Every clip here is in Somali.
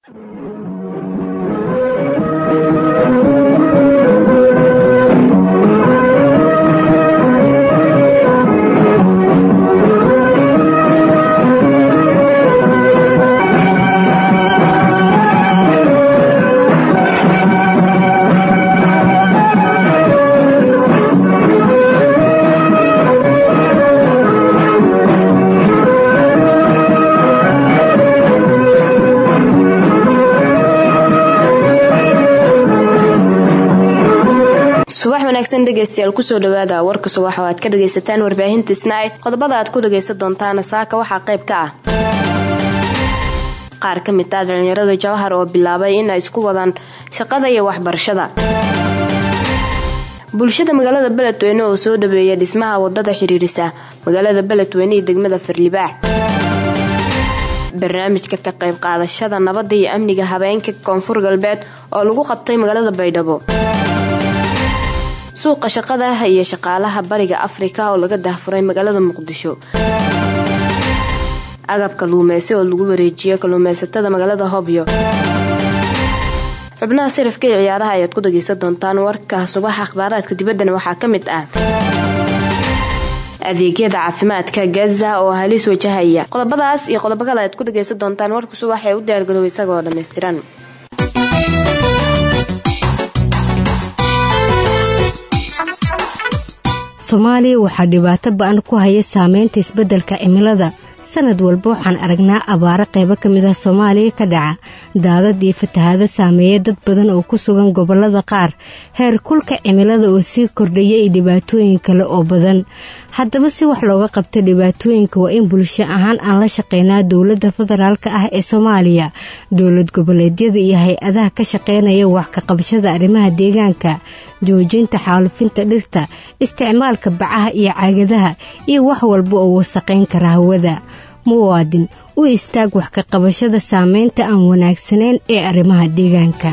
wanaagsan dhegeystayaal kusoo dhawaada warka subax oo aad ka dhagaysataan warbaahinta isnaay qodobada aad ku dhagaysan doontaan saaka waxaa qayb ka ah qaar ka mid ah dhalinyarada jawhar oo bilaabay in ay isku wadaan shaqada iyo waxbarashada bulshada magaalada beledweyne oo soo dhaweeya dhismaha wadada xiriirisa magaalada beledweyne iyo degmada farlibaax barnaamijka ka qayb qaadashada nabadda iyo amniga habeenka koonfur galbeed oo lagu qabtay magaalada baydhabo suuqa shaqada iyo shaqaalaha bariga afrika oo laga daahfuray magaalada muqdisho agab kaluumeysi oo lagu wareejiyo kaluumeysatada magaalada hobyo xubnaha sarifka iyo ciyaaraha ayaad ku dhageysan doontaan warka subaxa akhbaaraadka dibaddana waxaa ka mid ah adeegyada caafimaadka gaza oo halis wajahaya qodobadaas iyo qodobo kale ayaad ku dhageysan doontaan warka subax ee u diyaargarow isagoo dhammaystiran soomaaliya waxaa dhibaato ba-an ku haya saameynta isbeddelka cimilada sanad walba waxaan aragnaa abaaro qaybo ka mid ah soomaaliya ka dhaca daadad iyo fatahaado saameeya dad badan oo ku sugan gobollada qaar heer kulka cimilada oo sii kordhaya iyo dhibaatooyin kale oo badan haddaba si wax looga qabta dhibaatooyinka waa in bulsho ahaan aan la shaqeynaa dowladda federaalka ah ee soomaaliya dowlad goboleedyada iyo hay-adaha ka shaqeynaya wax ka qabashada arrimaha deegaanka joojinta xaalufinta dhirta isticmaalka bacaha iyo caagadaha iyo wax walba oo wasaqayn kara hawada muwaadin u istaag wax ka qabashada saameynta aan wanaagsanayn ee arrimaha deegaanka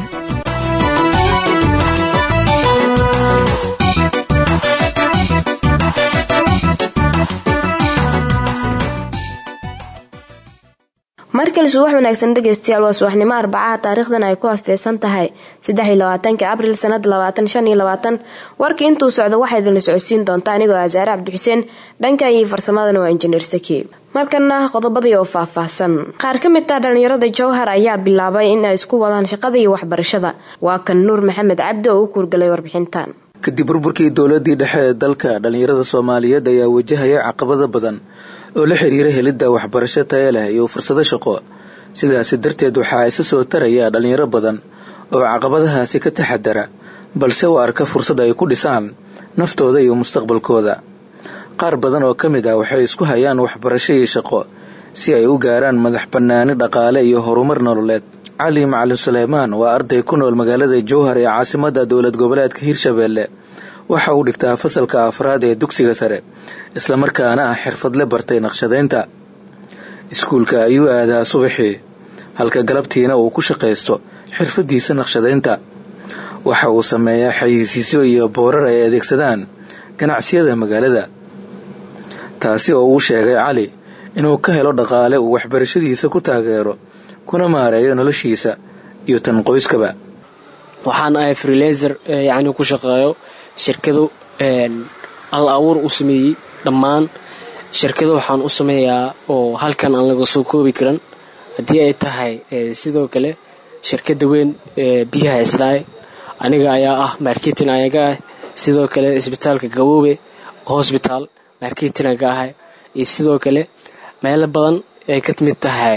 markale subax wanaagsan dhegeystayaal waa subaxnimo arbacaha taariikhdan ay ku asteysan tahay saddexiyolabaatanka abril sanada labaatan shan iyo labaatan warkii intuu socdo waxaa idinla socodsiin doonta anigoo asaare cabdixuseen dhanka iyo farsamadana waa injineer saki markana qodobadii oo faahfaahsan qaar ka mid ah dhalinyarada jowhar ayaa bilaabay in ay isku wadaan shaqada iyo waxbarashada waa kan nuur maxamed cabdi oo u kuurgalay warbixintan kadib burburkii dowladii dhexe ee dalka dhalinyarada soomaaliyeed ayaa wajahaya caqabado badan oo la xiriira helidda waxbarasho taya leh iyo fursado shaqo sidaasi darteed waxaa isa soo taraya dhalinyaro badan oo caqabadahaasi ka taxadara balse u arka fursad ay ku dhisaan naftooda iyo mustaqbalkooda qaar badan oo ka mid ah waxay isku hayaan waxbarasho iyo shaqo si ay u gaaraan madax bannaani dhaqaale iyo horumar nololeed cali macalin suleymaan waa arday ku nool magaalada jowhar ee caasimadda dowlad goboleedka hirshabeelle waxa uu dhigtaa fasalka afraad ee dugsiga sare islamarkaana ah xirfadle bartay naqshadaynta iskuulka ayuu aadaa subaxii halka galabtiina uu ku shaqaysto xirfadiisa naqshadaynta waxa uu sameeyaa xayeysiisyo iyo boorar ay adeegsadaan ganacsiyada magaalada taasi oo uu sheegay cali inuu ka helo dhaqaale uu waxbarashadiisa ku taageero kuna maareeyo noloshiisa iyo tan qoyskaba waxaan ahay freelaser yacni ku shaqeeyo shirkado al abuur u sameeyey dhammaan shirkado waxaan u sameeyaa oo halkan aan laga soo koobi karan haddii ay tahay sidoo kale shirkada weyn biyaha islaay aniga ayaa ah marketing ayaga ah sidoo kale isbitaalka gaboobe hosbitaal marketing aga ahay iyo sidoo kale meelo badan ay ka mid tahay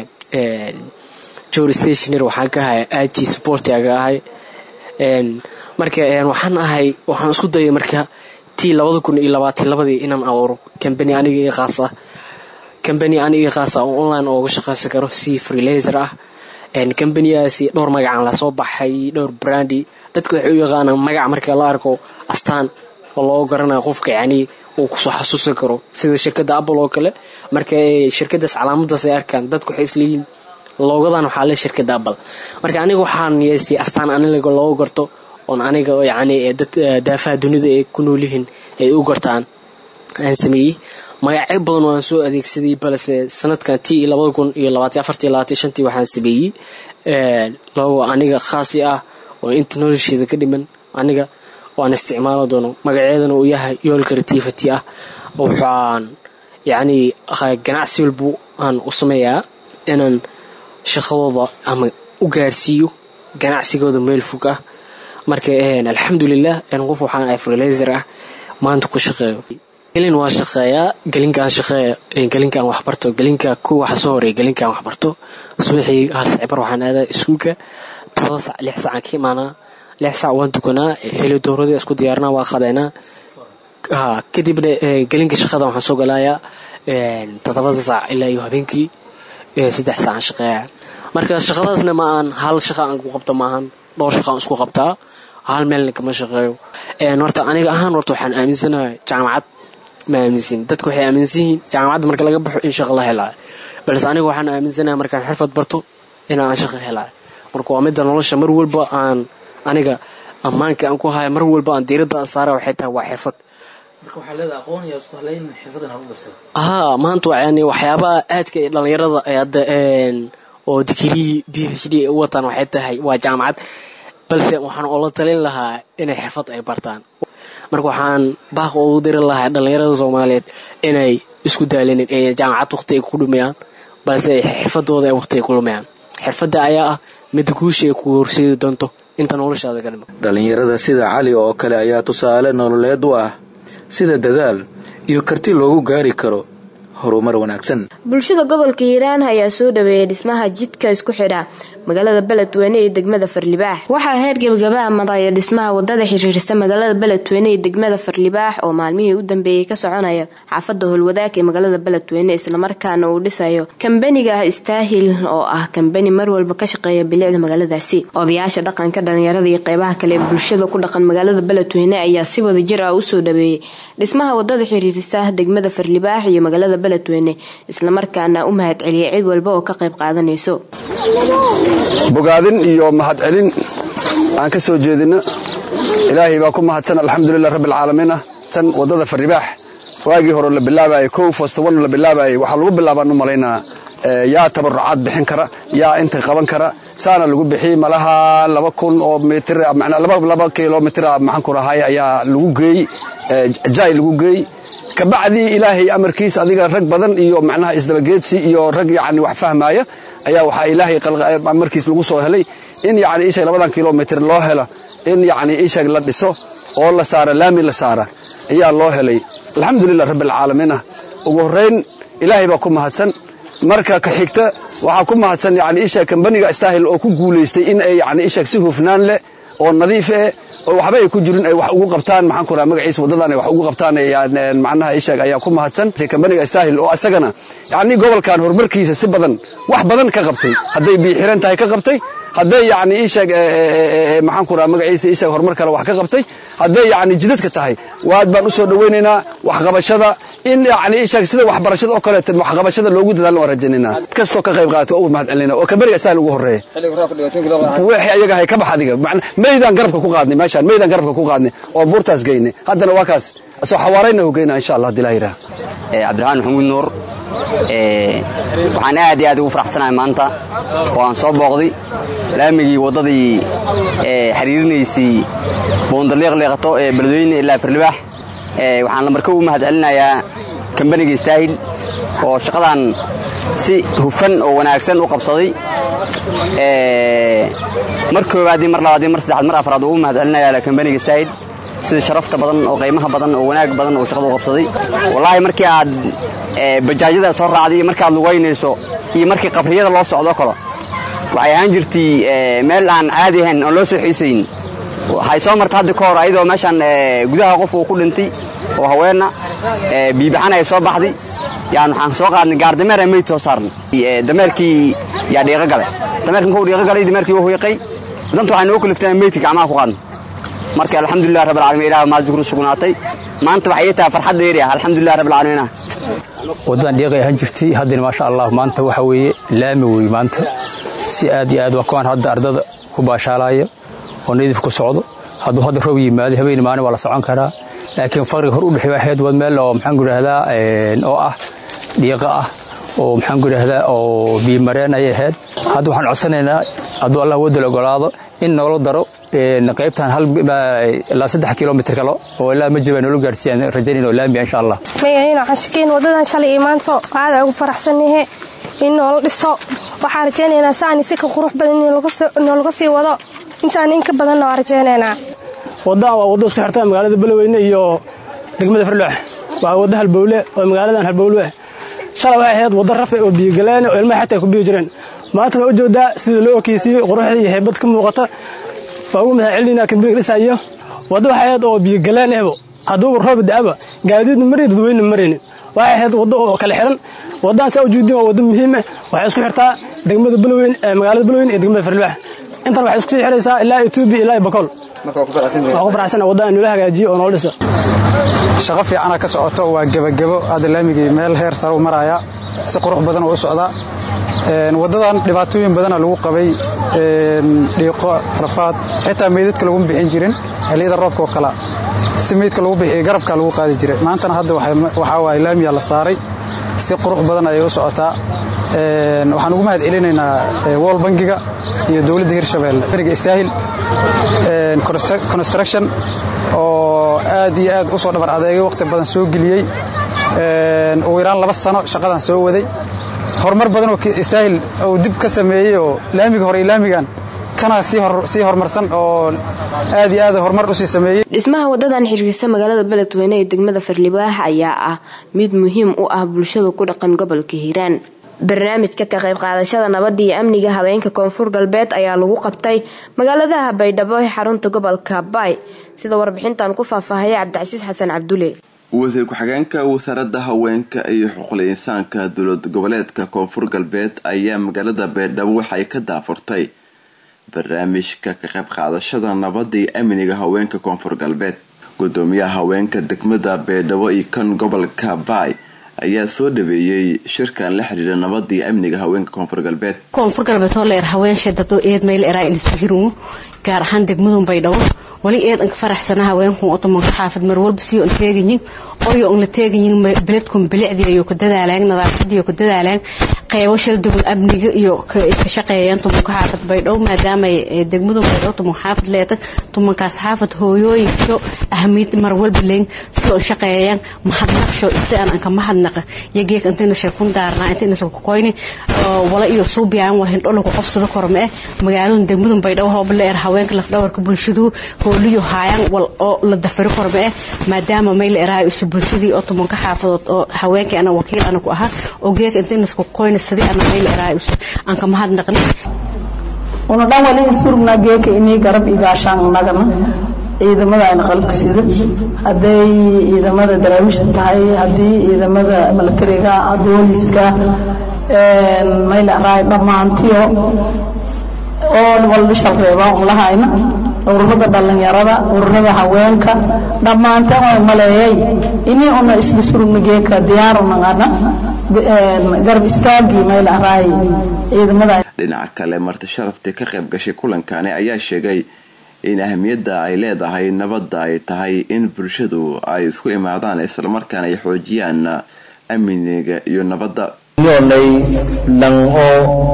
jor stationer waxaan ka ahay i t support aga ahay marka waxaan ahay waxaan isku dayay marka tii labada kun iyo labaatan labadii inaan abuuro cambany aniga io khaas ah cambany aniga khaas ah oo online ooga shaqaysan karo si freelaser ah cambaniyaasi dhowr magacaan lasoo baxay dhowr brandi dadka waxay u yaqaanaan magac marka la arko astaan oo loo garanayo qofka yacnii uu kusoo xasuusan karo sida shirkadda apple oo kale marka shirkadaas calaamadaas ay arkaan dadku waxay isleeyihin loogadan waxaa le shirkadda apple marka aniga waxaan yeestay astaan aniga loogu garto oon aniga yacni dad daafaha dunida ay ku noolyihiin ay u gartaan aan sameeyey magacyo badan waan soo adeegsaday balse sanadkan tii labada kun iyo labaatan afartii labaatan shantii waxaan sameeyey loogo aniga khaasi ah oo inta nolosheeda ka dhiman aniga waan isticmaalo doono magaceedana uu yahay yool creativity ah waxaan yacnii ganacsi walbu aan u sameeyaa inaan shaqadooda ama u gaarsiiyo ganacsigooda meel fog ah marka alxamdulilah qof waxaan ahay freelaser ah maanta ku shaqeeyo gelin waa shaqeeyaa gelinkaan shaqeeya gelinkaan waxbarto gelinka ku waxa soo horeeya gelinkaan waxbarto subaxii hal saacibar waxaan aadaa iskuulka todoba sac lix sacaan ka imaanaa lix sac waan tukanaa xili dooradii isku diyaarnaa waa qadeynaa kadibna gelinka shaqada waxaan soo galaayaa todobada saac ilaa iyo habeenkii saddex saacaan shaqeeya marka shaqadaasna ma aan hal shaqa aan ku qabto maahan dhowr shaqa aan isku qabtaa hal meelna kama shaqeeyo horta aniga ahaan horta waxaan aaminsanahay jaamacad ma aaminsan dadku waxay aaminsan yihiin jaamacadda marka laga baxo in shaqa la helaayo balse aniga waxaan aaminsanahay markaan xirfad barto inaan shaqa helaayo marka waa midda nolosha mar walba aan aniga ammaanka aan ku haya mar walba aan diiradda saara waxay tahay waa xirfad haa maanta yani waxyaabaha aadka ee dhallinyarada hadda oo digirihii b h d ay u wataan waxay tahay waa jaamacad balse waxaan oola talin lahaa inay xirfad ay bartaan marka waxaan baaq ugu diri lahaa dhallinyarada soomaaliyeed inay isku daalinin ee jaamacad waqti ay ku dhumayaan balse xirfadooda ay waqti ay ku lumayaan xirfadda ayaa ah midda guusha ay ku horseedi doonto inta noloshaada ka dhima dhallinyarada sida cali oo kale ayaa tusaale nololeed u ah sida dadaal iyo karti loogu gaari karo horumar wanaagsan bulshada gobolka hiiraan ayaa soo dhaweeyay dhismaha jidka isku xidha magaalada beledweyne iyo degmada farlibaax waxaa heer gebagabaha maraya dhismaha wadada xiriirisa magaalada beledweyne iyo degmada farlibaax oo maalmihii u dambeeyey ka soconaya xaafada howlwadaag ee magaalada beledweyne islamarkaana uu dhisayo kambaniga staahil oo ah kambani mar walba ka shaqeeya bilicda magaaladaasi odayaasha dhaqanka dhalinyarada iyo qeybaha kale ee bulshada ku dhaqan magaalada beledweyne ayaa si wada jir ah usoo dhaweeyey dhismaha wadada xiriirisa degmada farlibaax iyo magaalada beledweyne islamarkaana u mahad celiyay cid walba oo ka qayb qaadanayso bogaadin iyo mahadcelin aan ka soo jeedinno ilaahay baa ku mahadsan alxamdulilah rabbialcaalamiin ah tan waddada farribaax waagii hore la bilaabayay kow fostowan la bilaabayay waxaa lagu bilaabaan u malaynaa yaa tabarucaad bixin kara yaa inta qaban kara saana lagu bixiyey malaha laba kun oo mitir laba kilomitir maxaan ku rahay ayaa lagu geey jaay lagu geey kabacdii ilaahay amarkiis adiga rag badan iyo macnaha isdabageedsi iyo rag yacni wax fahmaaya ayaa waxaa ilaahay markiis lagu soo helay in yacni ishag labadan kilomitir loo helo in yacni ishag la dhiso oo la saara laami la saara ayaa loo helay alxamdulilah rabbialcaalamiinah ugu horrayn ilaahay baa ku mahadsan marka ka xigta waxaa ku mahadsan yacni ishag kambaniga staahil oo ku guulaystay in ay yacni ishag si hufnaan leh oo nadiif eh oo waxba ay ku jirin ay wax ugu qabtaan maxaan ku raha magaciisa waddadan ay wax ugu qabtaan macnaha ishag ayaa ku mahadsan kambaniga staahil oo asagana yacni gobolkan horumarkiisa si badan wax badan ka qabtay hadday biixiran tahay ka qabtay hadday yacni ishag maxaan ku raha magaciisa ishag horumar kale wax ka qabtay hadday yacni jidadka tahay waad baan u soo dhowaynaynaa waxqabashada in yacni ishag sida waxbarashada oo kaleeto waxqabashada loogu dadaalna waan rajaynaynaa kastoo ka qayb qaata ugu mahad celinaa oo kambaniga staahil ugu horreeya wixii ayaga hay ka bax adiga meydaan garabka ku qaadnay meeshaan meydaan garabka ku qaadnay oo buurtaas geynay haddana waa kaas soo xawaarayna hogeyna insha allah hadii laa yidhaha cabdiraxmaan maxamuud nuur waxaan aad iyo aad ugu faraxsanahay maanta oo aan soo booqday laamigii waddadii xiriirinaysay boondaliiqliiqato ee beledweyne ilaa firlibaax waxaan lamarka ugu mahad celinayaa kambaniga istaahil oo shaqadan si hufan oo wanaagsan u qabsaday mar koowaadii mar labaadii mar saddexaad mar afraad ugu mahad celinayaa kambaniga istaahil sida sharafta badan oo qiimaha badan oo wanaag badan oo shaqada u qabsaday wallaahi markii aad bajaajyada soo raacday iyo markii aad lugaynayso iyo markii qabriyada loo socdo kale waxay ahaan jirtay meel aan caadi ahayn oon loo soo xiisayn waxay soo martay hadda ka hor ayadoo meeshaan gudaha qof uu ku dhintay oo haweenna biibaxan ay soo baxday yaan waxaan soo qaadnay gaar dameer aan meyd soo saarnay dameerkii yaa dhiiqo galay dameerkii markuu dhiiqo galay dameerkii wuu hiiqay danta waxay noo kaliftay aan meydkii gacmaha ku qaadnay marka alxamdulilah rabbil caalamiin ilaah maad shukru sugnaatay maanta waxay tahay farxad dheeri ah alxamdulilah rabbil caalamiin waddadan dhiiqay ahaan jirtay haddana maasha allah maanta waxa weeye laami wey maanta si aad iyo aad waa kuwaan hadda ardada ku baashaalaya oo nadiif ku socdo hadduu hadda roob yimaado habeen maalin waa la socon karaa laakiin fariga hor u dhexey waxayd wad meel oo maxaan ku idhahdaa oo ah dhiiqa ah oo maxaan ku idhahdaa oo biimareen ayay ahayd hadda waxaan codsanaynaa hadduu allah wadal ogolaado in noola daro qaybtan ilaa saddex kilomitr kale oo ilaa majiba noola gaarsiiyaan rajaynayna oo laamiya insha allah magaciina waxaan shakeen wadadan shalay iyo maanto aada ugu faraxsannahe in noola dhiso waxaan rajaynaynaa saani si ka qurux badan noolaga sii wado intaan in ka badanna waa rajaynaynaa waddadan waa waddo isku xirta magaalada beloweyne iyo degmada farloox waa waddo halbowle oo magaaladan halbowle ah shalay waxay ahayd waddo rafe oo biyogaleene oo ilmaha xataa ay ku biyo jireen maanta waa u jeedaa sida loo okeysiiyey quruxda iyo heybad ka muuqata waa ugu mahad celinaa kambiniga dhisayo waddo waxay ahayd oo biyogaleen ehbo hadduuba rooba da'aba gaadiidna marayni dadweyne marayni waxay ahayd waddo oo kala xiran waddadan saa ujeedin waa waddo muhiima waxay isku xirtaa degmada belweyn magaalada belweyn iyo degmada farloox intan waxay isku sii xiraysaa ilaa etoobiya ilaa bakool waa ku faraxsana waddadan noola hagaajiyo oo noola dhiso shaqo fiicana ka socoto waa gebagebo hadda laamigii meel heer sare u maraya si qurux badan oo u socdaa waddadan dhibaatooyin badana lagu qabay dhiiqo rafaad xitaa meydadka laguma bixin jirin xilliyada roobka oo kala si meydka lagu bixiyo garabka lagu qaadi jiray maantana hadda waxaa waaye laamiya la saaray si qurux badan ayay u socotaa waxaan ugu mahad celinaynaa wol bangiga iyo dowladda hirshabeelle beriga istaahil construction oo aad iyo aad u soo dhabar adeegay wakhti badan soo geliyey ugu yaraan laba sano shaqadan soo waday horumar badan oo istaahil uu dib ka sameeyey oo laamiga hore iyo laamigan kana sii horumarsan oo aad iyo aad horumar usii sameeyey dhismaha wadadan xiriirsa magaalada beledweyne ee degmada farlibaax ayaa ah mid muhiim u ah bulshada ku dhaqan gobolka hiiraan barnaamijka ka qayb qaadashada nabadda iyo amniga habeenka koonfur galbeed ayaa lagu qabtay magaaladaha baydhabo ee xarunta gobolka baay sida warbixintan ku faahfaahaya cabdicasiis xasan cabdule wasiir ku-xigeenka wasaaradda haweenka iyo xuquuqul insaanka dowlad goboleedka koonfur galbeed ayaa magaalada baydhabo waxay ka daafurtay barnaamijka ka qayb qaadashada nabadda iyo amniga haweenka koonfur galbeed gudoomiyaha haweenka degmada baydhabo iyo kan gobolka baay ayaa soo dhaweeyey shirkan la xiriira nabada iyo amniga haweenka koonfur galbeed koonfur galbeed oo leer haweenshee dado eed meel eraa ilisahiruu gaar ahaan degmadun baydhabo wali eed anka faraxsana haweenkun otomanka xaafad mar walba siyo an teegayin oyo an la teegayin beledkun bilicdii iyo ku dadaalaan nadaafadii ku dadaalaan qeybo shal duwan amniga iyo ka shaqeeyaan tumanka xaafad baydhabo maadaama degmadu baydhabo tuman xaafad leeta tumankaas xaafad hooyooyinka ahmiyad mar walba leen soo an shaqeeyaan mahadnaqsho si aan anka mahadnaqa yageek intayna shirkun daarnaa intayna soo koyni wala iyo suubiyaan waa hindho lagu qabsado korme eh magaalada degmadu baydhabo hoob leer haweenka lafdhabarka bulshadu hooliyo haayaan wal oo la dafari korme eh maadaama meel eraay isu bulshadii oo tumanka xaafadood oo haweenkii ana wakiil ana ku ahaa oo geek intayna isku koyni sidii ana meel eraay aan ka mahadnaqni una dhan wali surgnaa geeka inii garab igaashaan nagana ciidamada ayna qalabka sida hadday ciidamada daraawiishta tahay haddii ciidamada milatariga booliska mayl araay dhammaantiyo oo walda shalreebaa un lahayna ururada dhallinyarada ururada haweenka dhammaanteen oo maleeyay inii una isla surugna geeka diyaarunagana garab istaagii mayl araay ciidamada dhinaca kale marti sharaftii ka qayb gashay kulankani ayaa sheegay in ahmiyadda ay leedahay nabadda ay tahay in bulshadu ay isku imaadaan islamarkaana ay xoojiyaan amniga iyo nabadda yoolay dhan oo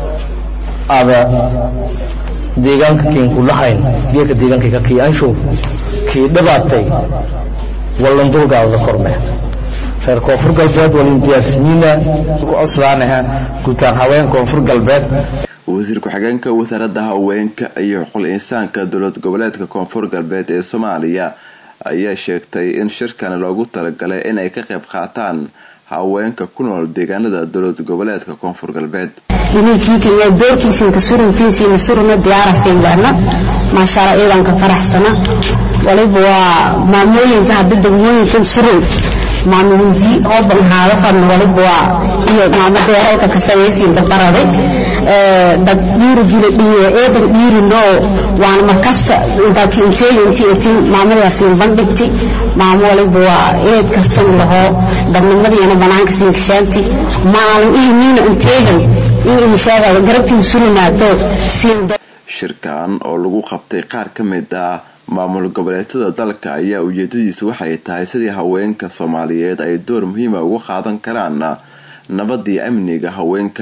ada deegaanka kiinku lahayn geeka deegaankayka kii anshow kii dhibaatay wallan dulgaadada korme reer koonfur galbeed walin diyaarsiyiina ku coslaanaha guutaan haween koonfur galbeed wasiir ku-xigeenka wasaaradda haweenka iyo xuquuqul insaanka dowlad goboleedka koonfur galbeed ee soomaaliya ayaa sheegtay in shirkan loogu talagalay in ay ka qayb qaataan haweenka ku nool deegaanada dowlad goboleedka koonfur galbeed inaykiikaiyo doorkiisiinka suruntiisiina suruna diyaarasiinlehna maashaalla ciidanka faraxsana waliba waa maamooyinka hadda degmooyinkan surun maamulindii oo banhaado fadna waliba waa iyo maamadeeralka ka samaysiinka baraday dad dhiirigila dhiye eedan dhiirinoo waana markasta intaaki inteega intii etin maamadaasiin bandhigti maamo waliba waa eed karsan lahoo dadnimadiina banaanka siinkashaanti maalin ihiniina inteegan in inshaagaada garabkii surinaato siin shirkan oo lagu qabtay qaar ka mid ah maamul goboleedyada dalka ayaa ujeedadiisu waxay tahay sidii haweenka soomaaliyeed ay door muhiima uga qaadan karaan nabadii amniga haweenka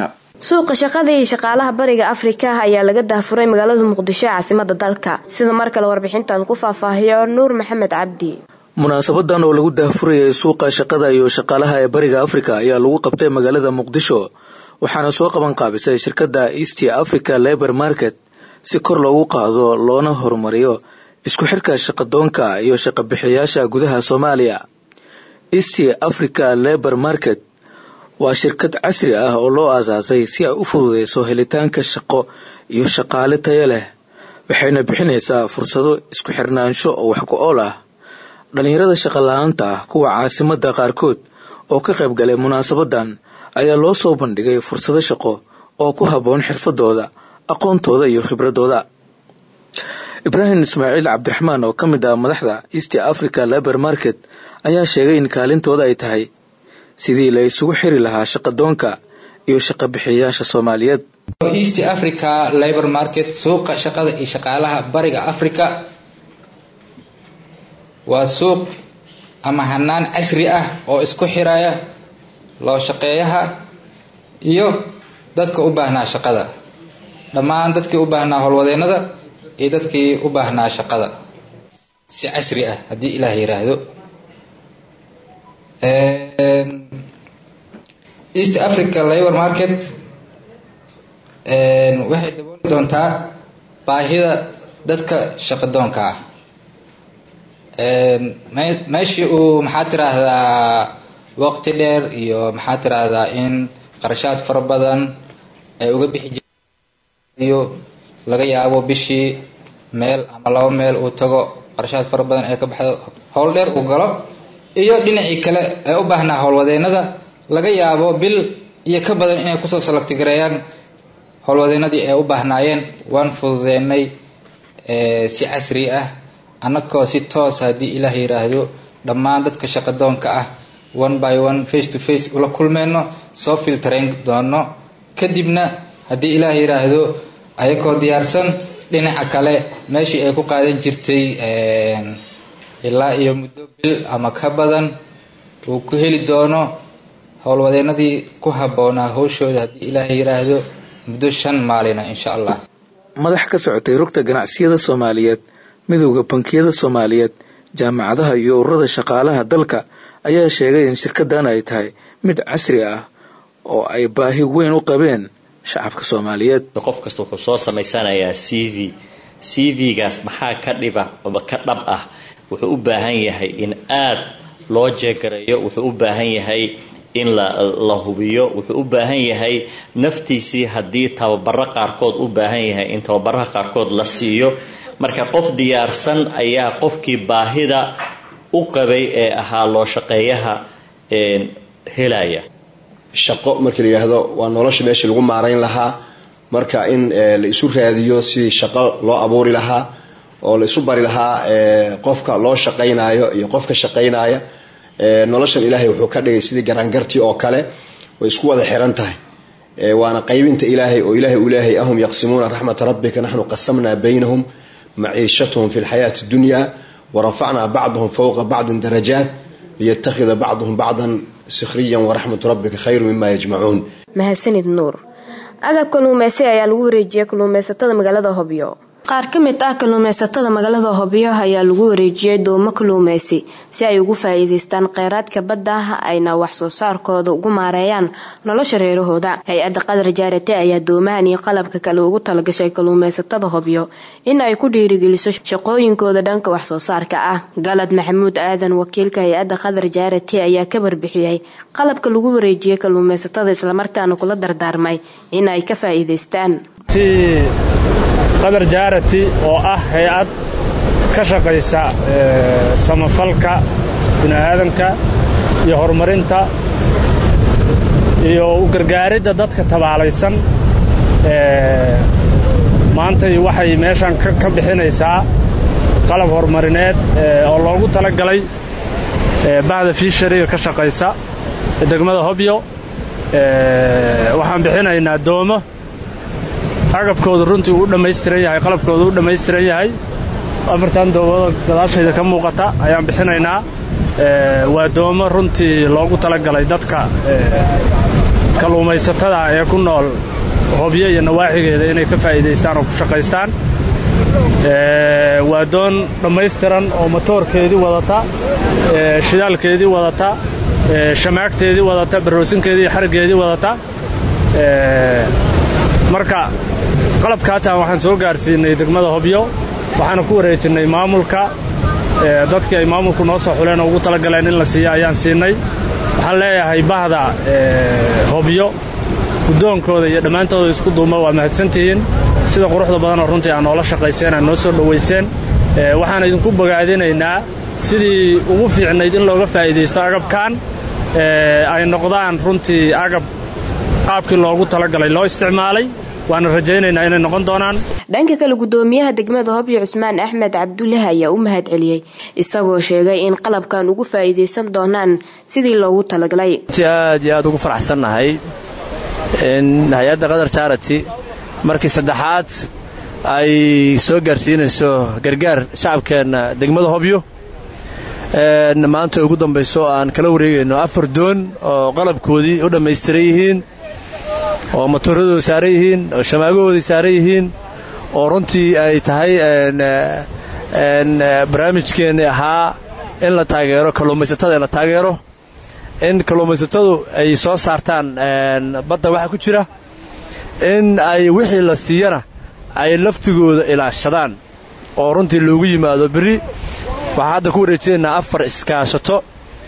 suuqa shaqada iyo shaqaalaha bariga afrika ayaa laga daafuray magaalada muqdisho ee caasimada dalka sida mar kale warbixintan ku faahfaahiyo nuur maxamed cabdi munaasabadan oo lagu daafurayay suuqa shaqada iyo shaqaalaha ee bariga afrika ayaa lagu qabtay magaalada muqdisho waxaana soo qaban qaabisay shirkadda east africa labor market si kor loogu qaado loona horumariyo isku xirka shaqadoonka iyo shaqabixiyayaasha gudaha soomaaliya east africa labor market waa shirkad casri ah oo loo aasaasay si ay u fududeyso helitaanka shaqo iyo shaqaale tayo leh waxayna bixinaysaa fursado isku xirnaansho oo wax ku ool ah dhallinyarada shaqala-aanta ah kuwa caasimada qaarkood oo ka qayb galay munaasabadan ayaa loo soo bandhigay fursado shaqo oo ku habboon xirfadooda aqoontooda iyo khibradooda ibraahim ismaaciil cabdiraxmaan oo ka mid ah madaxda east africa labor market ayaa sheegay in kaalintooda ay tahay sidii la isugu xiri lahaa shaqadoonka iyo shaqabixiyayaasha soomaaliyeed east africa labor market suuqa shaqada iyo shaqaalaha bariga africa waa suuq ama hanaan casri ah oo isku xiraya loo shaqeeyaha iyo dadka u baahnaa shaqada dhammaan dadkii u baahnaa howlwadeenada iyo dadkii u baahnaa shaqada si casri ah haddii ilaah yiraahdo east africa labor market waxay dabooli doontaa baahida dadka shaqadoonka ah meeshii uu maxaa tiraahdaa waqti dheer iyo maxaa tiraahdaa in qarashaad fara badan ay uga bixi jiriyo laga yaabo bishii meel ama laba meel uu tago qarashaad fara badan ee ka baxdo howl dheer uu galo iyo dhinacii kale ee u baahnaa howlwadeenada laga yaabo bil iyo ka badan inay kusoo salagtigareeyaan howlwadeenadii ay u baahnaayeen waan fududeynay si casri ah annagoo si toos haddii ilaah yiraahdo dhammaan dadka shaqadoonka ah one by one face to face ula kulmeyno soo filtarayn doono kadibna haddii ilaah yiraahdo ayagoo diyaarsan dhinaca kale meeshii ay ku qaadan jirtay ilaa iyo muddo bil ama ka badan uu ku heli doono howlwadeenadii ku habboonaa howshooda haddii ilaah yiraahdo muddo shan maalina insha allah madax ka socotay rugta ganacsiyada soomaaliyeed midowda bankiyada soomaaliyeed jaamacadaha iyo ururada shaqaalaha dalka ayaa sheegay in shirkadan ay tahay mid casri ah oo ay baahi weyn u qabeen shacabka soomaaliyeed qof kasta wuxuu soo samaysanayaa c v c v-gaas maxaa ka dhiba ama ka dhab ah wuxuu u baahan yahay in aad loo jeegareeyo wuxuu u baahan yahay in la hubiyo wuxuu u baahan yahay naftiisii haddii tababaro qaarkood u baahan yahay in tababaraha qaarkood la siiyo marka qof diyaarsan ayaa qofkii baahida u qabay ee ahaa loo shaqeeyaha helaya shaqo markii la yidhaahdo waa nolosha meeshii lagu maarayn lahaa marka in la isu raadiyo sidii shaqo loo abuuri lahaa oo la isu bari lahaa qofka loo shaqaynayo iyo qofka shaqaynaya noloshan ilaahay wuxuu ka dhigay sidii garaangartii oo kale way isku wada xiran tahay waana qaybinta ilaahay oo ilaahay u leeyahay ahum yaqsimuuna raxmata rabbika naxnu qasamnaa baynahum maciishatahum fi lxayaati dunya warafacnaa bacdahum fowqa bacdin darajaat liyattakhida bacduhum bacdan sikhriyan waraxmatu rabbika khayru mima yajmacuun mahadsanid nuur agab kaluumeysi ayaa lagu wareejiyay kaluumeysatada magaalada hobyo qaar ka mid ah kaluumeysatada magaalada hobyo ayaa lagu wareejiyay doomo kaluumeysi si ay ugu faa-iideystaan kheyraadka badda ayna wax soo saarkooda ugu maareeyaan nolosha reerahooda hay-adda qadar jaarate ayaa doomahan iyo qalabka kale ugu talagashay kaluumeysatada hobyo in ay ku dhiirigeliso shaqooyinkooda dhanka wax soo saarka ah galad maxamuud aadan wakiilka hay-adda qadar jaarate ayaa ka warbixiyey qalabka lagu wareejiyay kaluumeysatada islamarkaana kula dardaarmay in ay ka faa-iideystaan qadar jaarati oo ah hay-ad ka shaqaysa samafalka bini'aadanka iyo horumarinta iyo u gargaaridda dadka tabaalaysan maantay waxay meeshan ka bixinaysaa qalab horumarineed oo loogu tala galay bahda fiishariga ka shaqaysa ee degmada hobyo waxaan bixinaynaa doomo agabkoodu runtii uu dhammaystiran yahay qalabkoodu u dhammaystiran yahay afartan doomada gadaashayda ka muuqata ayaan bixinaynaa waa doomo runtii loogu talagalay dadka kalluumaysatada ee ku nool hobyo iyo nawaaxigeeda inay ka faa'iidaystaan oo ku shaqaystaan waa doon dhammaystiran oo matoorkeedii wadata shidaalkeedii wadata shamaagteedii wadata baroosinkeedii iyo xariggeedii wadata marka qalabkaasaan waxaan soo gaarsiinay degmada hobyo waxaana ku wareejinnay maamulka dadkii ay maamulku noo soo xuleen oo ugu talagaleen in la siiya ayaan siinay waxaan leeyahay bahda hobyo guddoonkooda iyo dhammaantooda isku duuma waa mahadsantihiin sida quruxda badanoo runtii aad noola shaqayseen aad noo soo dhowayseen waxaan idinku bogaadinaynaa sidii ugu fiicnayd in looga faa'iidaysto agabkan ay noqdaan runtii agab qaabkii loogu talagalay loo isticmaalay waana rajaynaynaa inay noqon doonaan dhanka kale gudoomiyaha degmada hobyo cusmaan axmed cabdullahi ayaa u mahad celiyey isagoo sheegay in qalabkan ugu faa'iidaysan doonaan sidii loogu talagalay aad iyo aad ugu faraxsannahay in hay-adda qatar charity markii saddexaad ay soo gaarsiinayso gargaar shacabkeenna degmada hobyo maanta ugu dambayso aan kala wareegayno afar doon oo qalabkoodii u dhammaystiran yihiin oo matoorradooda saaran yihiin oo shamaagahooday saaran yihiin oo runtii ay tahay barnaamijkeenni ahaa in la taageero kalluumaysatada in la taageero in kalluumaysatadu ay soo saartaan badda waxa ku jira in ay wixii la siiyana ay laftigooda ilaashadaan oo runtii loogu yimaado berri waxaan hadda ku wareejinaynaa afar iskaashato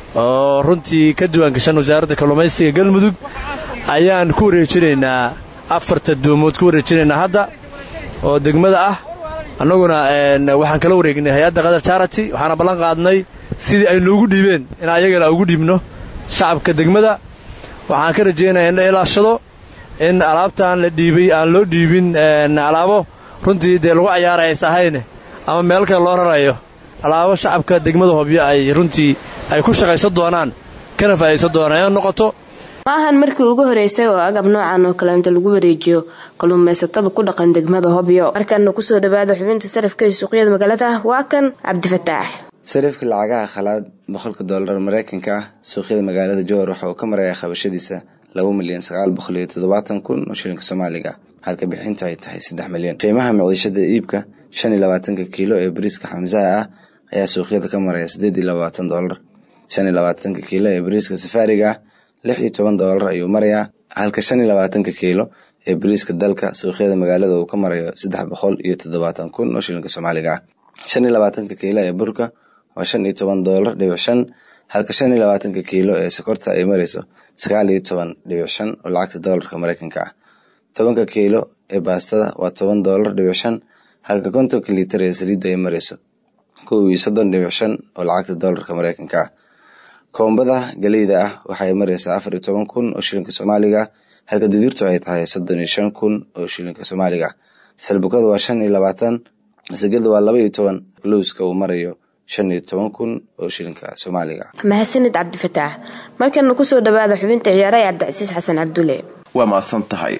oo runtii ka diwaangashan wasaaradda kalluumaysiga galmudug ayaan ku wareejinaynaa afarta doomood ku wareejinaynaa hadda oo degmada ah annaguna waxaan kala wareegnay hay-adda qatar charity waxaana ballan qaadnay sidii ay noogu dhiibeen in ayagana ugu dhiibno shacabka degmada waxaan ka rajaynaya in la ilaashado in alaabtaan la dhiibay aan loo dhiibin alaabo runtii dee lagu cayaaraya is ahayne ama meel kale loo rarayo alaabo shacabka degmada hobyo ay runtii ay ku shaqaysan doonaan kana faa'idaysan doonaan inay noqoto ma ahan markii ugu horeysay oo agab noocan oo kaleenta lagu wareejiyo kalluumaysatada ku dhaqan degmada hobyo markaana kusoo dhawaada xubinta sarafka iyo suuqyada magaalada waa kan cabdifataax sarifka lacagaha khalaad boqolka doolar mareykanka ah suuqyada magaalada jowhar waxa uu ka marayaa qabashadiisa laba milyan sagaal boqol iyo toddobaatan kun oo shilinka soomaaliga halka bixinta ay tahay saddex milyan qiimaha miciishada iibka shan iyo labaatanka kiilo ee bariiska xamsaha ah ayaa suuqyada ka maraya siddeed iyo labaatan doolar shan iyo labaatanka kiilo ee bariiska safaariga ah lix iyo toban doolar ayuu marayaa halka shan iyo labaatanka kiilo ee bariiska dalka suuqyada magaalada uu ka marayo saddex boqol iyo toddobaatan kun oo shilinka soomaaliga ah shan iyo labaatanka kiilo ee burka waa shan iyo toban doolar dhibic shan halka shan iyo labaatanka kiilo ee sokorta ay marayso sagaal iyo toban dhibic shan oo lacagta doolarka mareykanka ah tobanka kiilo ee baastada waa toban doolar dhibic shan halka kontonka liitar ee saliidda ay marayso kow iyo soddon dhibic shan oo lacagta doolarka mareykanka ah koombada galeyda ah waxay maraysaa afar iyo toban kun oo shilinka soomaaliga halka digirtu ay tahay soddon iyo shan kun oo shilinka soomaaliga salbukadu waa shan iyo labaatan masagada waa laba iyo toban lowska uu marayo shan iyo toban kun oo shilinka soomaaliga mahadsanid cabdifataax markana kusoo dhawaada xubinta ciyaaraha cabdicasiis xasan cabdulle waa mahadsan tahay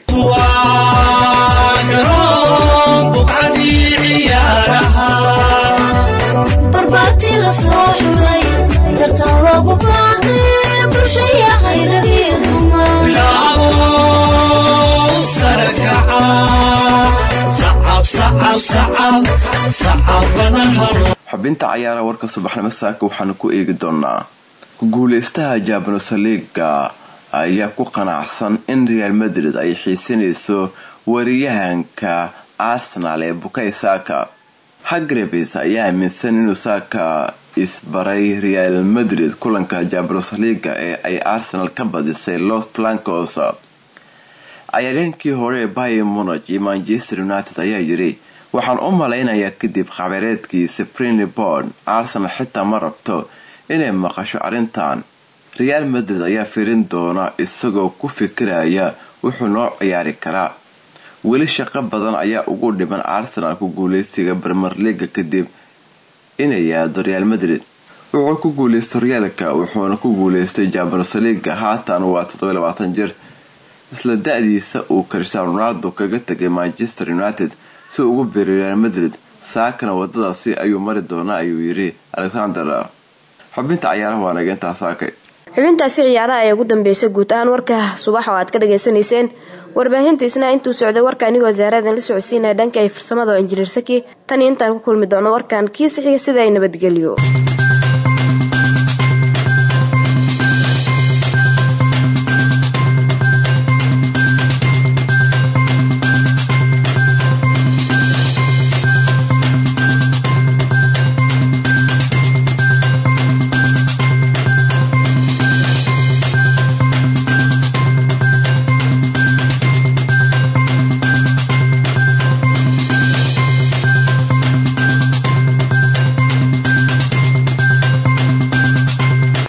xubinta cayaara warka subaxnimo saaka waxaanu ku eegi doonaa ku-guuleystaha jabnos liga ayaa ku qanacsan in real madrid ay xiisinayso wariyahanka arsenal ee bukay saaka hagrebis ayaa aaminsan inuu saaka isbaray real madrid kulanka jabnos liga ee ay arsenal ka badisay los blancos cayareenkii hore ee bayer monag iyo manchester united ayaa yiri waxaan u malaynayaa kadib khabareedkii sprini bord arsenal xitaa ma rabto inay maqasho arrintan real madrid ayaa firin doona isagoo ku fikiraya wuxuu noo ciyaari karaa weli shaqo badan ayaa ugu dhiman arsenal ku guuleysiga bermer liga kadib inay yaado real madrid wuxuu ku guuleystay horyaalka wuxuuna ku guuleystay jabons liga haatan waa toddobayabaatan jir isla da-diisa uu cristiano ronaldo kaga tegay manchester united si ugu biiray real madrid saakana wadadaasi ayuu mari doonaa ayuu yiri alexander xubinta cayaaraha waa nageyntaa saakay xubintaasi ciyaaraha ayaa ugu dambeysay guud ahaan warka subax oo aad ka dhageysanayseen warbaahintiisna intuu socday warka anigoo wasaaradan la socodsiinaya dhanka ay farsamada oo injineer saki tan iyo intaan ku kulmi doono warkan kiisa xiga sida ay nabadgelyo